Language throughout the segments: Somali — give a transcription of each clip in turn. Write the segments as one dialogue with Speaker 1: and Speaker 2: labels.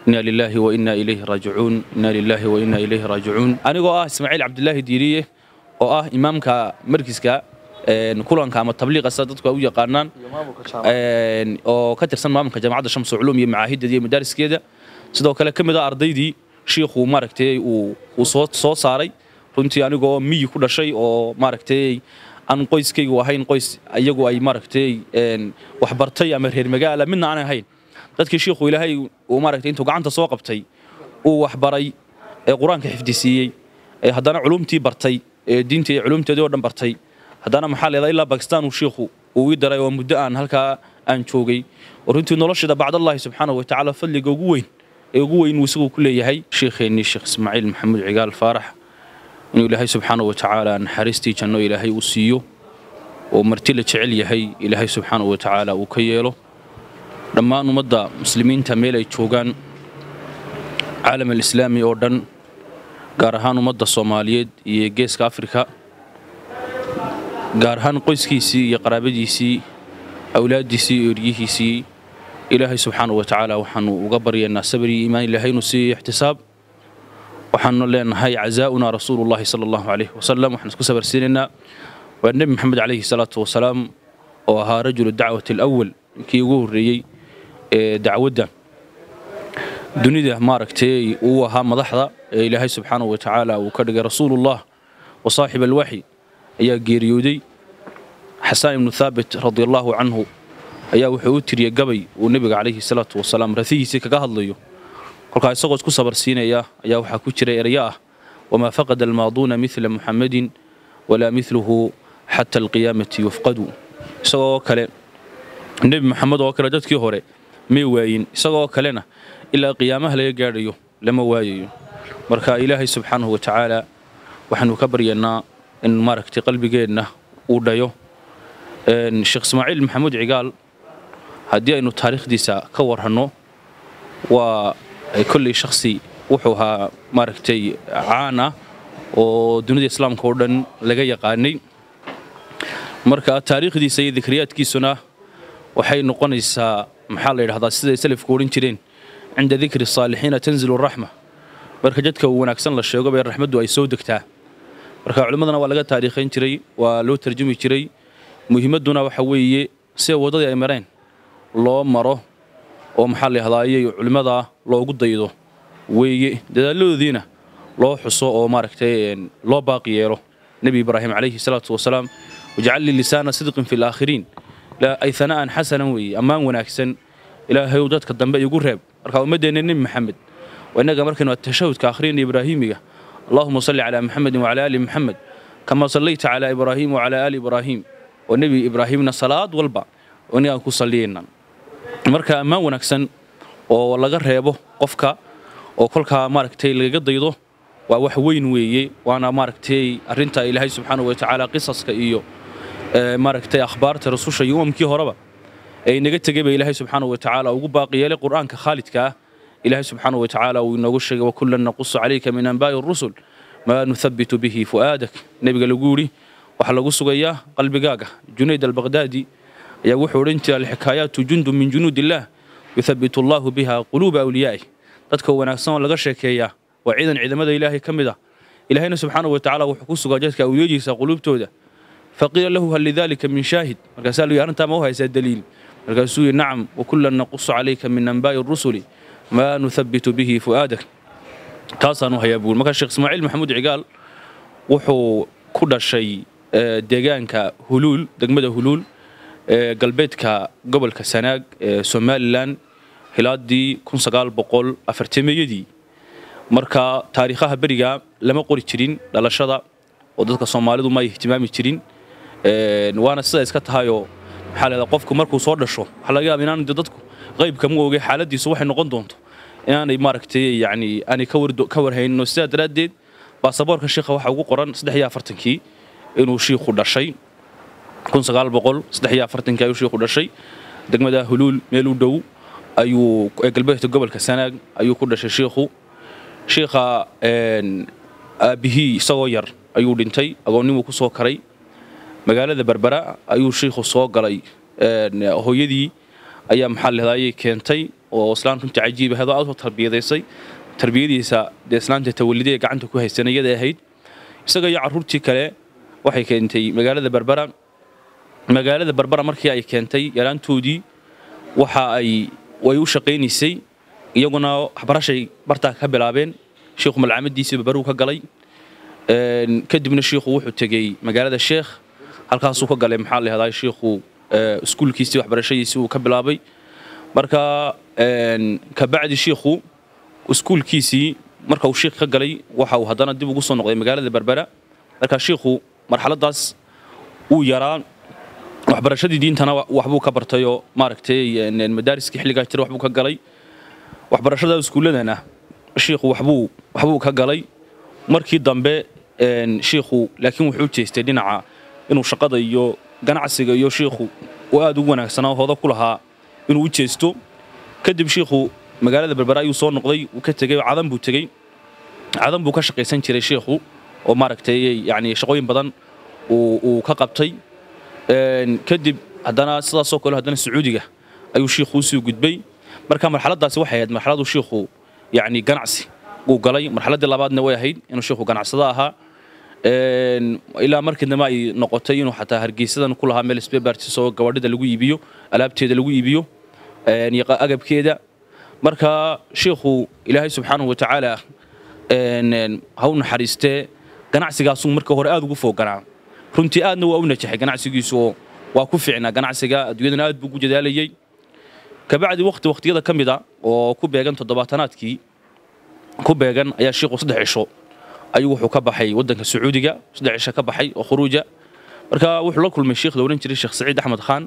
Speaker 1: inna lilaahi wa inna ilayhi raajicuun inna lilaahi wa inna ilayhi raajicuun anigoo ah ismaaciil cabdilaahi diiriye oo ah imaamka markiska kulanka ama tabliiqa sida dadku ay u yaqaanaan oo ka tirsan maamulka jaamacadda shamsu culuum iyo macaahideeda iyo madaariskeeda sidoo kale ka mid ah ardaydii shiikhu maaragtay uu soo soo saaray runtii anigoo miyi ku dhashay oo maaragtay aan qoyskaygu ahayn qoys iyagu ay maaragtay waxbartay ama reer magaala midna aan ahayn dadkii shiikhu ilaahay uu maaragtay intuu gacanta soo qabtay uu waxbaray ee qur-aanka xifdisiiyey ee haddana culumtii bartay ee diintii iyo culumteedii oo dhan bartay haddana maxaa leedaa ilaa bakistan uu shiikhu uu ii daray oo muddo aan halkaa aan joogay oo runtii nolosheeda bacdallahi subxaanahu watacaala fadliga ugu weyn ee ugu weyn uu isagu ku leeyahay sheikheennii sheekh ismaaciil maxamuud cigaal faarax inuu ilaahay subxaanahu watacaala naxariistii janno ilaahay uu siiyo oo marti la jecel yahay ilaahay subxaanahu watacaala uu ka yeelo dhammaan ummadda muslimiinta meel ay joogaan caalam alislaami oo dhan gaar ahaan ummadda soomaaliyeed iyo geeska afrika gaar ahaan qoyskiisii iyo qaraabadiisii awlaaddiisii iyo eryihiisii ilaahay subxaanahu watacaala waxaanu uga baryaynaa sabir iyo iimaan ilaahay inuu siiyo ixtisaab waxaanu leenahay cazaa'una rasuulullahi sala allahu calayhi wasalam waxaan isku sabarsiinaynaa waa nebi maxamed calayhi salaatu wasalaam oo ahaa rajulu dacwati alawal kii ugu horreeyey ee dacwadda dunida maaragtay uu ahaa madaxda ee ilaahay subxaanahu watacaala uu ka dhigay rasuulullah wa saaxib alwaxyi ayaa geeriyooday xasaan ibnu thaabit radiallaahu canhu ayaa wuxuu u tiriyey gabay uu nebiga calayhi salaatu wasalaam rafihiisii kaga hadlayo kolkaa isagoo isku sabarsiinaya ayaa waxaa ku jira erya ah wamaa faqada almaaduuna midla muxammadin walaa midluhu xata alqiyaamati yufqadu isagoo kale nebi maxamed oo kale dadkii hore may waayin isagoo kalena ilaa qiyaamaha laga gaadhayo lama waayayo marka ilaahay subxaanahu watacaala waxaanu ka baryaynaa in maaragtay qalbigeenna uu dhayo sheekh ismaaciil maxamuud cigaal haddii aynu taariikhdiisa ka warranno waa kolley shakhsi wuxuu ahaa maaragtay caan ah oo dunida islaamka oo dhan laga yaqaanay marka taariikhdiisa iyo dikriyaadkiisuna waxay noqonaysaa maxaa la yidhahdaa siday salafku odhan jireen cinda dikri saalixiina tanzilu raxma marka jadka uu wanaagsan la sheego bay raxmaddu ay soo degtaa marka culimmadana waa laga taariikhayn jiray waa loo tarjumi jiray muhiimadduna waxa weeye sida waddadii ay mareen loo maro oo maxaa la yidhahdaa ayay culimmada loogu daydo weeye dadaaladoodiina loo xuso oo maaragtay loo baaqi yeelo nebi ibraahim calayhi salaatu wasalaam wajcal lii lisaana sidqin fi laakhiriin ay hana'an xasanan weeye ammaan wanaagsan ilaahayu dadka dambe igu reeb marka ummaddeenna nebi maxamed waa innaga markaynu atashahudka akhriyayna ibraahiimiga allahuma salli calaa maxamedin wacala aali maxamed kama sallayta calaa ibraahiim wacalaa aali ibraahiim oo nebi ibraahimna salaad walba inagaan ku salliyayna marka ammaan wanaagsan oo laga reebo qofka oo kolkaa maaragtay lagaga daydo waa wax weyn weeye waana maaragtay arrinta ilaahay subxaanahu watacaala qisaska iyo maaragtay akhbaarta rasusha iyo umamkii horeba ee inaga tegay ba ilaahay subxaanahu watacaala ugu baaqi yeelay qur'aanka khaalidka ah ilaahay subxaanahu watacaala uu inoogu sheegay wakullan naqusu calayka min anbaa'i rusul maa nuthabitu bihi fu'aadak nebiga lagu yidhi waxaa lagu sugayaa qalbigaaga junayd albaqhdaadi ayaa wuxuu odhan jira alxikaayaatu jundun min junuud illaah yuthabitu allaahu biha quluuba awliyaa'ih dadka wanaagsan oo laga sheekeeyaa waa ciidan ciidamada ilaahay ka mid ah ilaahayna subxaanahu watacaala wuxuu ku sugaa dadka awliyadiisa quluubtooda faqiila lahu hal lidaalika min shaahid markaasaa lu arrintaa ma u haysaa daliil markaasuu yidhi nacam wakullan naqusu calayka min anbaa'i rusuli maa nuthabitu bihi fu'aadak taasaanu hayaa buuri markaa sheekh ismaaciil maxamuud cigaal wuxuu ku dhashay deegaanka huluul degmada huluul ee galbeedka gobolka sanaag ee somalilan hilaadii iyadii marka taariikhaha beriga lama qori jirin dhalashada oo dadka soomaalidu ma ay ihtimaami jirin waana sida iska tahayoo maxaa leedaa qofku markuu soo dhasho waxaa laga yaaba inaan dadku qaybka ma ogay xaaladiisu waxay noqon doonto inaanay maaragtay yacni aanay ka warhaynin sidaa daraaddeed baasaboorka shiikha waxaa ugu qoran saddex iyo afartankii inuu shiikhu dhashay ayuu shiikhu dhashay degmada huluul meel u dhow ayuu ee galbeedka gobolka sanaag ayuu ku dhashay shiikhu shiikha aabbihii isagoo yar ayuu dhintay agoonnimuu ku soo karay magaalada berbera ayuu shiikhu soo galay hooyadii ayaa maxaa lehdayay keentay oo islaan runtii cajiib ahayd oo aad u tarbiyadaysay tarbiyadiisa dee islaanta tawalidee gacanta ku haysan iyada ahayd isaga iyo carruurtii kale waxay keentay magaalada berbera magaalada berbera markii ay keentay yaraantoodii waxa ay way u shaqaynaysay iyaguna waxbarashay bartaa ka bilaabeen shiikhu malcaamadiisii berberuu ka galay kadibna shiikhu wuxuu tegey magaalada sheekh halkaasuu ka galay maxaa la yahdaa shiikhu iskuulkiisii waxbarashadiisii uu ka bilaabay marka kabacdi shiikhu iskuulkiisii marka uu shiikh ka galay waxa uu haddana dib ugu soo noqday magaalada berbera marka shiikhu marxaladaas wuu yaraa waxbarashadii diintana waxbuu ka bartayoo maaragtay madaariskii xilligaa jira waxbuu ka galay waxbarashada iskuulladana shiikhu waxbuu waxbuu ka galay markii dambe shiikhu laakiin wuxuu jeestay dhinaca inuu shaqada iyo ganacsiga iyo shiikhu uu aad ugu wanaagsanaa hooda ku lahaa inuu u jeesto kadib shiikhu magaalada berbera ayuu soo noqday uu ka tegey cadan buu tegey cadan buu ka shaqaysan jiray shiikhu oo maaragtay yani shaqooyin badan uu ka qabtay kadib haddana sidaasoo kale haddana sacuudiga ayuu shiikhu usii gudbay marka marxaladaasi waxay ahayd marxaladuu shiikhu yani ganacsi uu galay marxaladdii labaadna way ahayd inuu shiikhu ganacsada ahaa ilaa markii dambe ay noqotay inuu xataa hargeysadan ku lahaa meel sbebartis oo gabadhida lagu iibiyo alaabteeda lagu iibiyo agabkeeda marka shiikhu ilaahay subxaanahu wa tacaala ha u naxariistee ganacsigaasuu marka hore aad ugu fooganaa runtii aadna waa u najaxay ganacsigiisu oo waa ku fiicnaa ganacsiga adduunyadana aad buu ugu dadaalayey kabacdi waqti waqtiyada ka mid a oo ku beegan toddobaatanaadkii ku beegan ayaa shiikhu saddex cisho ayuu wuxuu ka baxay waddanka sacuudiga saddex cisho ka baxay oo khuruuja marka wuxuu la kulmay sheikh la odhan jiray sheekh saciid axmed khaan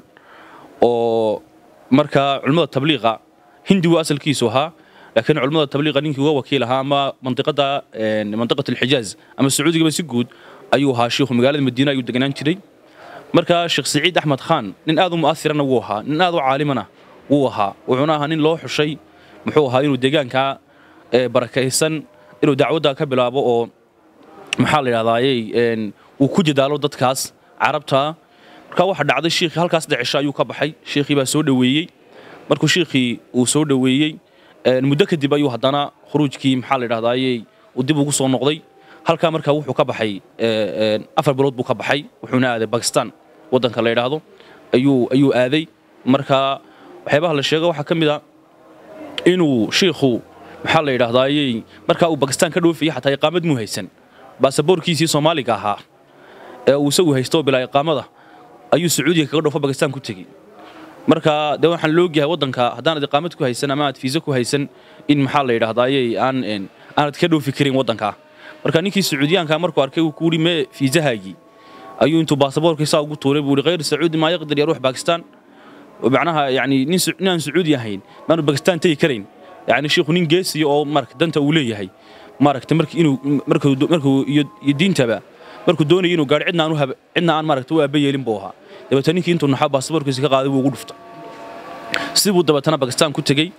Speaker 1: oo marka culimmada tabliiqa hindi wuu asalkiisu ahaa laakiin culimmada tabliiqa ninkii uga wakiil ahaa ama mandiqada mandiqat alxijaaz ama sacuudigaba si guud ayuu ahaa shiikhu magaalada madiina ayuu deganaan jiray marka sheekh saciid axmed khaan nin aad u mu'athirana wuu ahaa nin aad u caalimana wuu ahaa wuxuuna ahaa nin loo xushay muxuu ahaa inuu deegaankaa barakaysan inuu dacwadda ka bilaabo oo maxaa la yidhahdaayey uu ku jadaalo dadkaas carabta marka waxa dhacday shiikhii halkaas decisho ayuu ka baxay shiikhii baa soo dhoweeyey markuu shiikhii uu soo dhoweeyey muddo kadib ayuu haddana khuruujkii maxaa la yidhahdaayey uu dib ugu soo noqday halkaa markaa wuxuu ka baxay afar bilood buu ka baxay wuxuuna aaday bakistan waddanka la yidhaahdo ayuu ayuu aaday marka waxyaabaha la sheego waxaa ka mid a inuu shiikhu maxaa la yidhahdaayey markaa uu bakistan ka dhoofayay xataa iqaamad muu haysan baasaboorkiisii soomaaliga ahaa ee uu isagu haysto bilaa iqaamada ayuu sacuudiga kaga dhoofo bakistan ku tegey marka dee waxaan loogyahay waddanka haddaanad iqaamad ku haysan ama aad fiisa ku haysan in maxaa la yidhahdaayey aan aanad ka dhoofi karin waddankaa marka ninkii sacuudiyaanka markuu arkay uu ku yidhi mee fiisahaagii ayuu intuu baasaboorkii saa ugu tuuray buu yidhi khayr sacuudi maa yaqdir yaruux bakistan macnaha yani nin aan sacuudi ahayn maanu bakistan tegi karayn yani shiikhu nin geesiya oo marka danta uu leeyahay maaragta marka inuu markuu markuu iyo diintaba markuu doonayay inuu gaadho cidna aan u cidna aan maaragta u aaba yeelin buu ahaa dabeetana ninkii intuu naxo baasaboorkiisa ka qaaday buu ugu dhuftay sidii buu dabeetana bakistan ku tegey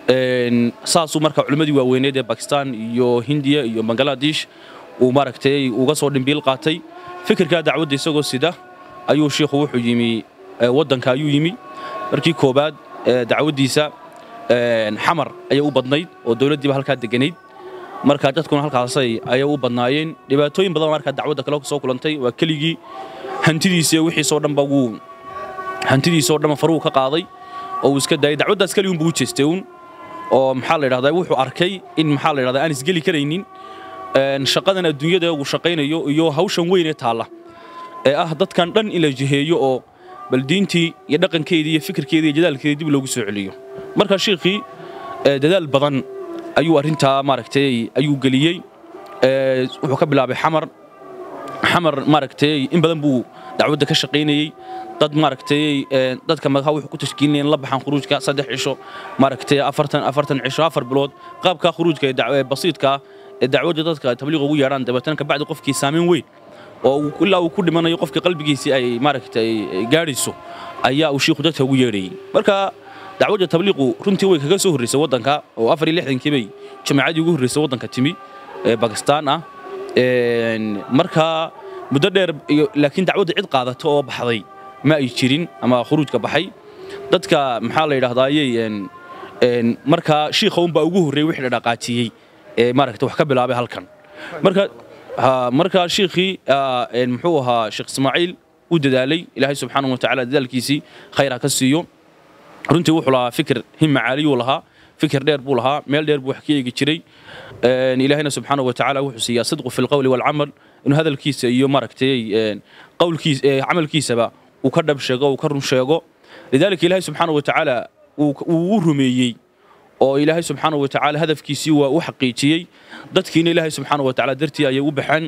Speaker 1: saasuu marka culimmadii waaweyneed ee bakistan iyo hindiya iyo bangaladesh uu maaragtay uga soo dhimbiil qaatay fikirkaa dacwadda isagoo sida ayuu shiikhu wuxuu yimi waddanka ayuu yimi markii koobaad dacwaddiisa xamar ayay u badnayd oo dowladdiiba halkaa deganayd marka dadkuna halkaasay ayay u badnaayeen dhibaatooyin badan markaa dacwadda kale soo kulantay waa keligii hantidiisa wixiisoo dhanba wuu hantidiisoo dhanba faruu ka qaaday oo uu iska daayay dacwaddaas keligii buu u jeestay uun oo maxaa la yidhahdaa wuxuu arkay in maxaa la yidhahdaa aan isgeli karaynin shaqadan adduunyada uu shaqaynayo iyo hawshan weyn ee taalla ee ah dadkan dhan in la jiheeyo oo bal diintii iyo dhaqankeedii iyo fikirkeedii iyo jadaalkeedii dib loogu soo celiyo marka shiikhii dadaal badan ayuu arrintaa maaragtay ayuu geliyey wuxuu ka bilaabay xamar xamar maaragtay in badan buu dacwadda ka shaqaynayey dad maaragtay dadka madaxa wuxuu ku tashkiilinayeen la baxaan khuruujka saddex cisho maaragtay afartan afartan cisho afar bilood qaabka khuruujka ee basiidka ee dacwadda dadka tabliiq ugu yeedhaan dabeetana kabacdi qofkii saameyn weyn oo ilaa uu ku dhimanayo qofkii qalbigiisii ay maaragtay gaadhayso ayaa uu shiikhu dadka ugu yeedhayey marka dacwadda tabliiqu runtii way kaga soo horraysay waddanka oo afar iyo lixdankii bay jamaacadii ugu horraysay waddanka timi ee bakistaan ah marka muddo dheer laakiin dacwadda cid qaadato oo baxday ma ay jirin ama khuruujka baxay dadka maxaa la yidhahdaayey markaa shiikha unbaa ugu horreeyey wixii dhaqaajiyey ee maaragta wax ka bilaabay halkan marka markaa shiikhii muxuu ahaa sheekh ismaaciil u dadaalay ilaahay subxaanahu watacaala dadaalkiisii khayra ka siiyo runtii wuxuu lahaa fikir himma caaliyuu lahaa fikir dheer buu lahaa meel dheer buu wax ka eegi jiray ilaahayna subxaanahu watacaala wuxuu siiyaa sidqu fi lqowli walcamal inuu hadalkiisa iyo maaragtay qowlkiis camalkiisaba uu ka dhab sheego uu ka run sheego lidaalika ilaahay subxaanahu watacaala uu u rumeeyey oo ilaahay subxaanahu watacaala hadafkiisii waa u xaqiijiyey dadkiina ilaahay subxaanahu watacaala dartii ayay u baxeen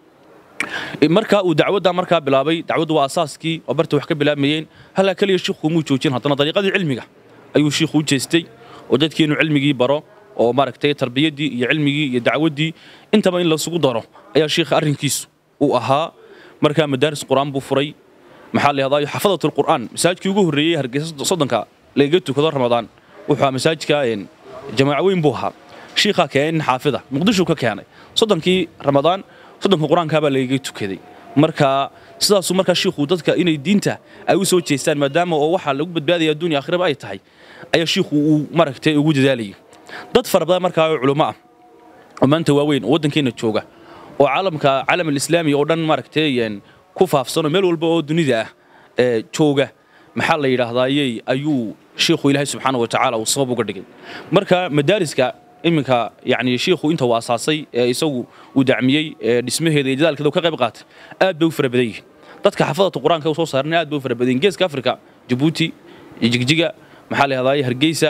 Speaker 1: markaa uu dacwadda markaa bilaabay dacwaddu waa asaaskii oo barta wax ka bilaabmayeen halkaa keliya shiikhu muu joojin haddana dariiqadii cilmiga ayuu shiikhu u jeestay oo dadkii inuu cilmigii baro oo maaragtay tarbiyaddii iyo cilmigii iyo dacwaddii intaba in lasugu daro ayaa shiikha arrinkiisu uu ahaa markaa madaaris qur'aan buu furay maxaa la yahdaa xafadat alqur'aan masaajidkii ugu horreeyey hargeysa soddonka lagaga tukado ramadaan wuxuu ahaa masaajidka jamaaco weyn buu ahaa shiikhaa keenay nin xaafida muqdishuu ka keenay soddonkii ramadaan soddonka qur-aankaa baa lagaga tukaday marka sidaasuu markaa shiikhu dadka inay diinta ay u soo jeestaan maadaama oo waxaa lagu badbaadaya addunya akhiraba ay tahay ayaa shiikhu uu maaragtay ugu dadaalayay dad fara badan markaa oo culummo ah oo maanta waaweyn oo waddankeenna jooga oo caalamka caalam alislaami oo dhan maaragtay ku faafsanoo meel walba oo dunida ah jooga maxaa la yidhaahdaayey ayuu shiikhu ilaahay subxaana wa tacaala uu sabab uga dhigay marka madaariska iminka yani shiikhu inta uu asaasay ee isagu uu dacmiyey ee dhismaheeda iyo dadaalkeeda ka qayb qaatay aad bay u fara badan yihiin dadka xafadata qur-aanka u soo saarnay aad bay u fara badan yihin geeska afrika jabuuti jigjiga maxaa la yahdaayey hargeysa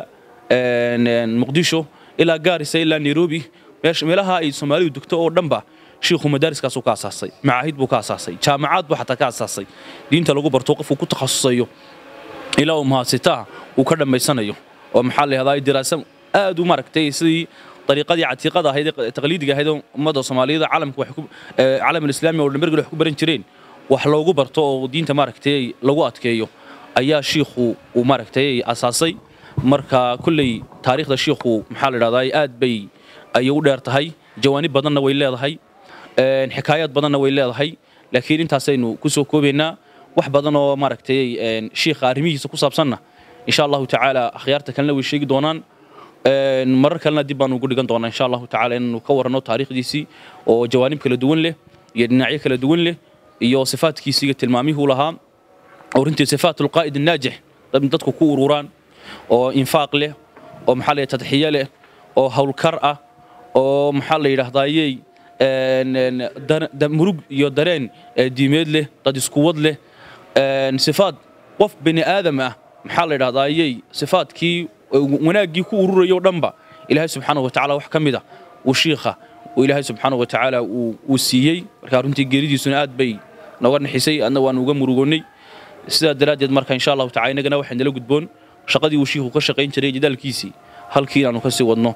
Speaker 1: muqdisho ilaa gaarisa ilaa nairobi meelaha ay soomaalidu degto oo dhanba shiikhu madaariskaasuu ka asaasay macaahid buu ka asaasay jaamacaad buu xataa ka asaasay diinta lagu barto qofku ku takhasusayo ilaa uu mahadsitaa uu ka dhammaysanayo oo maxaa la yahdaa diraasa aad u maaragtay sidii dariiqadii catiiqada ahayd ee taqliidiga ahayd oo ummadda soomaaliyada caalamka wax ku caalam alislaami oo dhambergel wax ku baran jireen wax loogu barto oo diinta maaragtay lagu adkeeyo ayaa shiikhu uu maaragtay asaasay marka kulley taariikhda shiikhu maxaa la yidhahdaa aad bay ayay u dheer tahay jawaanib badanna way leedahay xikaayaad badanna way leedahay laakiin intaasaynu ku soo koobaynaa wax badan oo maaragtay shiikha arrimihiisa ku saabsanna insha allahu tacaala akhyaarta kalena way sheegi doonaan marar kalena dib baanu ugu dhigan doonaa insha allahu tacaala inaynu ka waranno taariikhdiisii oo jawaanib kala duwan leh iyo dhinacyo kala duwan leh iyo sifaadkiisii iyo tilmaamihuu lahaa oo runtii sifaat alqaa'id annaajix dadku ku ururaan oo infaaq leh oo maxaa la tadxiye leh oo howlkar ah oo maxaa la yidhaahdaayey murug iyo dareen diimeed leh dad iskuwad leh sifaad qof bini aadam ah maxaa la yidhahdaayey sifaadkii wanaaggii ku ururayo dhanba ilaahay subxaana wa tacala wax ka mid a uu shiikha uu ilaahay subxaana wa tacaala uu siiyey markaa runtii geeridiisuna aad bay nooga naxisay adna waanu uga murugoonnay sidaa daraaddeed marka insha allahu tacala innagana waxay nala gudboon shaqadii uu shiikhu ka shaqayn jiray jadaalkiisii halkii inaanu ka sii wadno